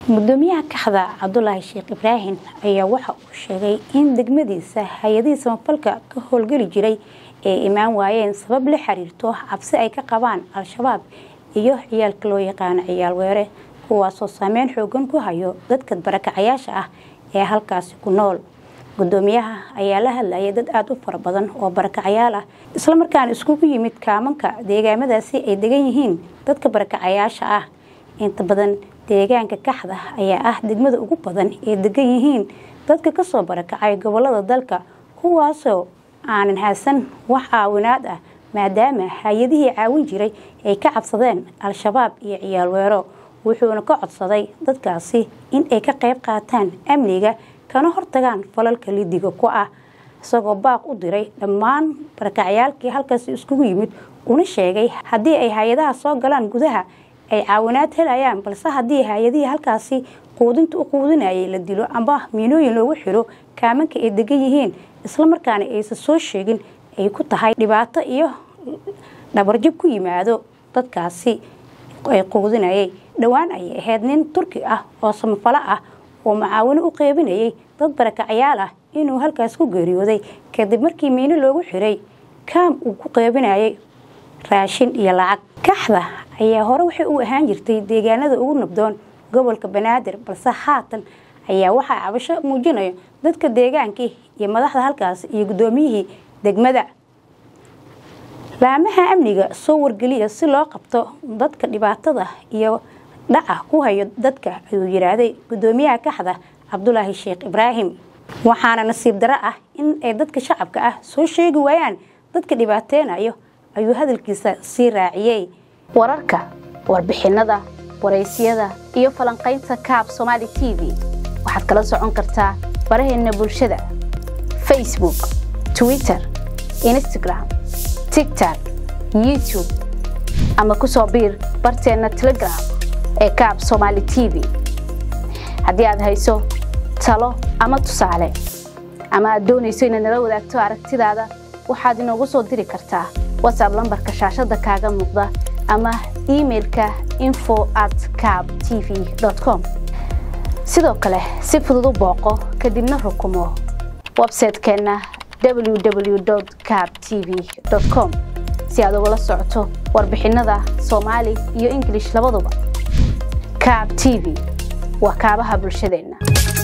gudoomiyaha kaxda cabdulaahi sheekh ibraahim ayaa waxa uu sheegay in degmadiisa hay-adihii samafalka ka howlgeli jiray ay imaan waayeen sabab la xiriirto cabsi ay ka qabaan al-shabaab iyo ciyaalka loo yaqaano ciyaal weere kuwaasoo saameyn xoogan ku hayo dadka barakacayaasha ah ee halkaasi ku nool gudoomiyaha ayaa la hadlayay dad aada u fara badan oo barakacayaal ah islamarkaana iskugu yimid kaamanka deegaamadaasi ay degan yihiin dadka barakacayaasha ah inta badan deegaanka kaxda ayaa ah degmada ugu badan ee degan yihiin dadka kasoo barakacay gobolada dalka kuwaasoo aanan haysan wax caawinaad ah maadaama hay-adihii caawin jiray ay ka cabsadeen al-shabaab iyo ciyaal weero wuxuuna ka codsaday dadkaasi in ay ka qayb qaataan amniga kana hortagaan falalka lidiga ku ah isagoo baaq u diray dhammaan barakacyaalkii halkaasi iskugu yimid una sheegay haddii ay hay-adaha soo galaan gudaha ay caawinaad helayaan balse haddii hay-adihii halkaasi quudinta u quudinayay la dilo amba miinooyin loogu xiro kaamanka ay degan yihiin islamarkaana aysan soo sheegin ay ku tahay dhibaato iyo dhabarjib ku yimaado dadkaasi ay quudinayay dhowaan ayay ahayd nin turki ah oo samafalo ah oo macaawino u qeybinayay dad barakacayaal ah inuu halkaas ku geeriyooday kadib markii miino loogu xiray kaam uu ku qeybinayay raashin iyo lacag kaxda ayaa hore waxay u ahaan jirtay deegaanada ugu nabdoon gobolka banaadir balse haatan ayaa waxaa cabasho muujinayo dadka deegaankii iyo madaxda halkaas iyo guddoomiyihii degmada laamaha amniga soo wargeliya si loo qabto dadka dhibaatada iyo dhaca ku hayo dadka ayuu yidhaahday gudoomiyaha kaxda cabdulaahi sheekh ibraahim waxaana nasiib daro ah in ay dadka shacabka ah soo sheegi waayaan dadka dhibaateynayo ayuu hadalkiisa sii raaciyey wararka warbixinada waraysyada iyo falanqaynta kaab somaali t v waxaad kala socon kartaa baraheena bulshada facebook twitter instagram tigtok youtube ama ku soo biir barteenna telegram ee kaab somaali t v haddii aad hayso talo ama tusaale ama aad doonayso inaad nala wadaagto aragtidaada waxaad inoogu soo diri kartaa whatsapp lambarka shaashada kaaga muuqda ama emailka info at cab t v com sidoo kale si fudud u booqo kadibna rukumo websaytekeenna www cab t v com si aad ugala socoto warbixinada soomaali iyo ingilish labaduba cab t v waa kaabaha bulshadeenna